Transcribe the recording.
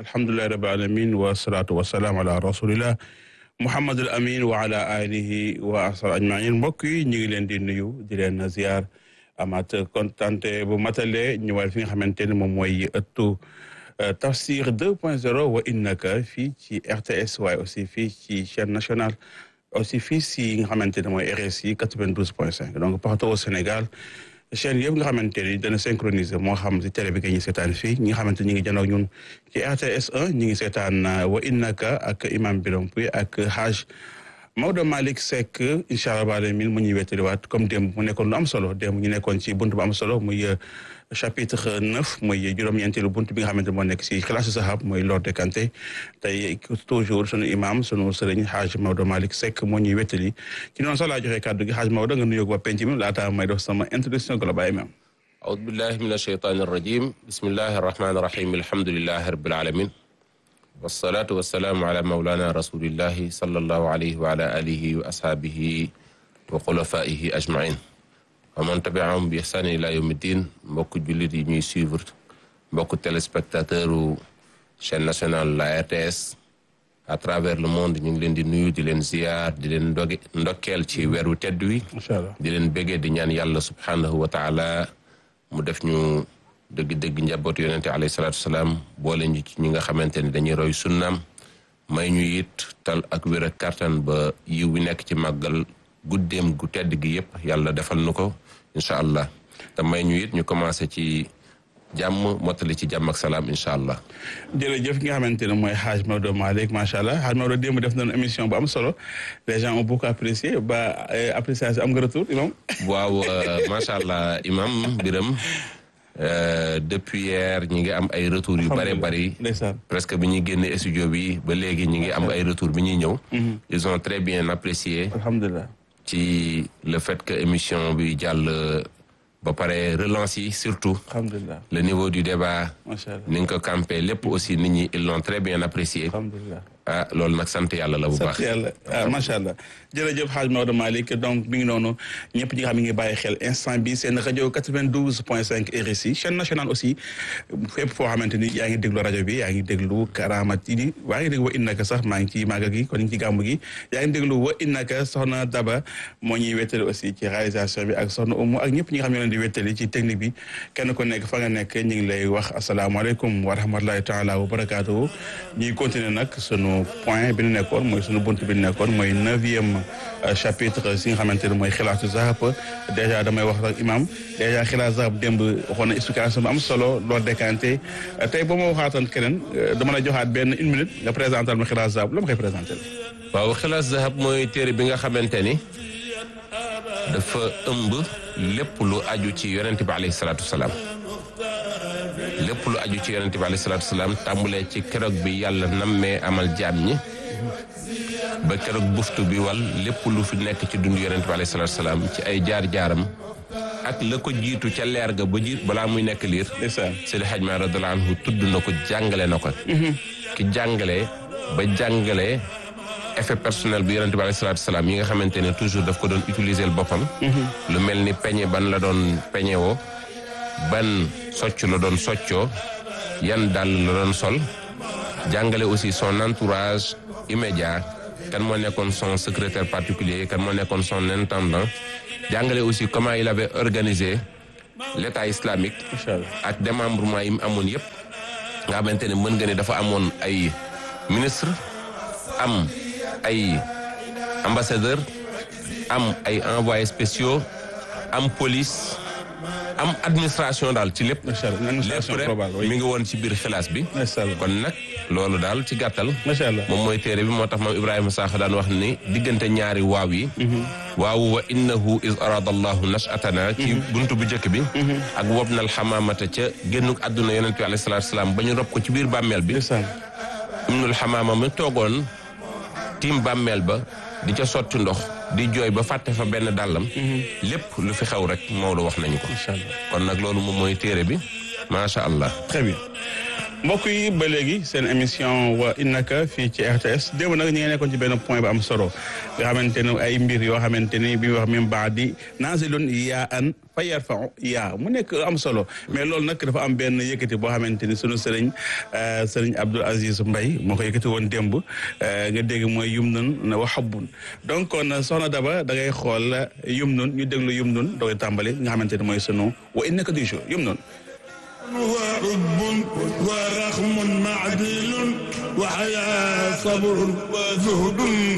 alhamdulilahi rabbil alamin wa salaatu wa salaam ala rasulillah muhammadul amin wa ala alihi wa asar ajmain mbokk yi ñu ngi leen di nuyu di leen ziar amaat kontante bu matale ñëwal fi nga xamante ne moom mooy ëttu tafsir 2 point 0 wa innaka fii ci RTS waaye aussi fii ci chaîne nationale aussi fii si nga xamante ne mooy RSI 92 point 5 donc partout au Sénégal chaîne yëpp nga xamante ni dana synchroniser moo xam si télé bi nga ñu seetaan fii ñi nga xamante ñi ngi janoog ñun ci RTS 1 ñi ngi seetaan wa innaka ak imam Biram Pouy ak Haj Maodo Malick Seck incha allah baale mil mu ñuy wettaliwaat comme démb mu nekkoon lu am solo démb ñu nekkoon ci buntu bu am solo muy chapitre neuf muy juróom-ñeenteelu buntu bi nga xamante moo nekk si xilaasu sahab mooy Lord de Kanté tey toujours sunu imam sunu sëriñ Haj Maodo Malick Seck moo ñuy wettali ci noonu sax laa joxee kàddu gi Haj Maodo nga nuyoo waa penc mi laata may def sama introduction global imam أعوذ بالله من الشيطان الرجيم بسم الله الرحمن الرحيم الحمد لله رب العالمين والصلاة والسلام على مولانا رسول الله صلى الله عليه وعلى آله وأصحابه وخلفائه أجمعين ومن تبعهم بإحسان إلى يوم الدين mbokk jullit yi ñuy suivre mbokk téléspectateur u chaîne nationale la RTS à travers le monde ñu ngi leen di nuyu di leen ziyaar di leen ndoge ndokkeel ci weeru tedd wi incha allah di leen béggee di ñaan yàlla subhaanahu wa taala mu def ñu dëgg-dëgg njaboot yonente alayhi salaatu wasalaam boole ñu ci ñi nga xamante ne dañuy roy sunnaam may ñu it tal ak wér ak kartan ba yiw bi nekk ci màggal guddeem gu tedd gi yëpp yàlla defal nu ko incha allah te may ñu it ñu commencé ci jàmm mottali ci jàmm ak salaam incha allah. jërëjëf ki nga xamante ne mooy Haj Maodo Malick macha allah Haj Maodo démb def nañu émission bu am solo les gens ont beaucoup apprécié ba appréciation am nga retour imam waaw macha allah imam Biram depuis hier ñi ngi am ay retours yu bare bari ndeysaan presque bi ñuy génne studio bi ba léegi ñi ngi am ay retours bi ñuy ñëw ils ont très bien apprécié alhamdulilah ci le fait que émission bi jàll ba pare relance yi surtout alhamdulilah le niveau du débat macha allah ni nga ko campé lépp aussi nit ñi ils l'ont très bien apprécié alhamdulilah ah loolu nag sant yàlla la bu sant baax yàlla ah macha allah jërëjëf Haj Maodo Malick donc mi ngi noonu ñëpp ñi nga xam ne ngi bàyyi xel instant bi seen rajo 92 point 5 RSI chaîne nationale aussi fépp foo xamante ni yaa ngi déglu rajo bi yaa ngi déglu Karamat yi waa ngi déglu wa innaka sax maa ngi ci màggal gi kon ñu ngi ci gàmmu gi yaa ngi déglu wa innaka soxna Daba moo ñuy wettali aussi ci réalisation bi ak soxna Oumou ak ñëpp ñi nga xam ne leen di wettali ci technique bi kenn ku nekk fa nga nekk ñu ngi lay wax asalaamaaleykum wa rahmatulahi taala wa barakaatuhu ñuy continuer nag sunu point bi ñu nekkoon mooy sunu bunt bi ñu nekkoon mooy neuvième chapitre si nga xamante ne mooy xilaatu zahab dèjà damay wax rek imam dèjà xilaatu zahab démb waxoon na explication bu am solo loo décanté tey ba ma waxaatoon keneen dama la joxaat benn une minute nga présental ma xilaatu zahab la ma koy présenté waaw xilaas zahab mooy téere bi nga xamante ni dafa ëmb lépp lu aju ci yonente bi alayhi salaatu wasalaam lépp lu aju ci yonente bi alayhi salaatu wasalaam tàmbulee ci keroog bi yàlla nammee amal jaam ñi ba keroog buftu bi wal lépp lu fi nekk ci dund yonente bi alayhi salaatu wasalaam ci ay jaar-jaaram ak la ko jiitu ca leer ga ba jiit balaa muy nekk liir ndeysaan Seydi Hadj Malick radiyallahu anhu tudd na ko jàngale na ko ki jàngale ba jàngale effet personnel bi yonente bi alayhi salaatu wasalaam yi nga xamante ne toujours daf ko doon utiliser boppam lu mel ni peñe ban la doon peñe woo ban socc la doon soccoo yan dàll la doon sol jàngale aussi son entourage immédiat kan moo nekkoon son secrétaire particulier kan moo nekkoon son intendant jàngale aussi comment il avait organisé l'état islamique incha allah ak démembrement yi mu amoon yëpp nga xamante ne mën nga ne dafa amoon ay ministre am ay ambassadeur am ay envoyés spéciaux am police am administration daal ci lépp macha allah lépp administration rek globale mi oui ngi woon ci biir xilaas bi macha allah kon nag loolu daal ci gàttal macha allah moom mooy téere bi moo tax moom Ibrahima Sakho daan wax ni diggante ñaari waaw yi waawu wa innahu is arada allahu nashatana ci buntu bu njëkk bi ak wob nal xamaamata ca génnuk àdduna yonent bi alayhi salaatu salaam ba ñu rob ko ci biir bàmmeel bi ndeysaan ibnul xamaama mi toogoon tiim bàmmeel ba di ca sotti ndox di jooy ba fàtte fa benn dàllam lépp lu fi xew rek Maodo wax nañu ko macha allah kon nag loolu moom mooy téere bi macha allah très bien mbokk yi ba léegi seen émission wa innaka fii ci RTS démb nag ñu ngi nekkoon ci benn point bu am solo nga xamante ne ay mbir yoo xamante ni bi wax min baadi naazilun yaa an fa yarfau yaa mu nekk am solo mais loolu nag dafa am benn yëkkati boo xamante ni sunu sëriñ sëriñ Abdoul Aziz Mbaye moo ko yëkkati woon démb nga dégg mooy yum nun wa habbun donc kon soxna Daba da ngay xool yum nun ñu déglu yum nun dooy tàmbali nga xamante ni mooy sunu wa innaka du jour yum nun وحب ورخم معدل وحياة صبر وزهد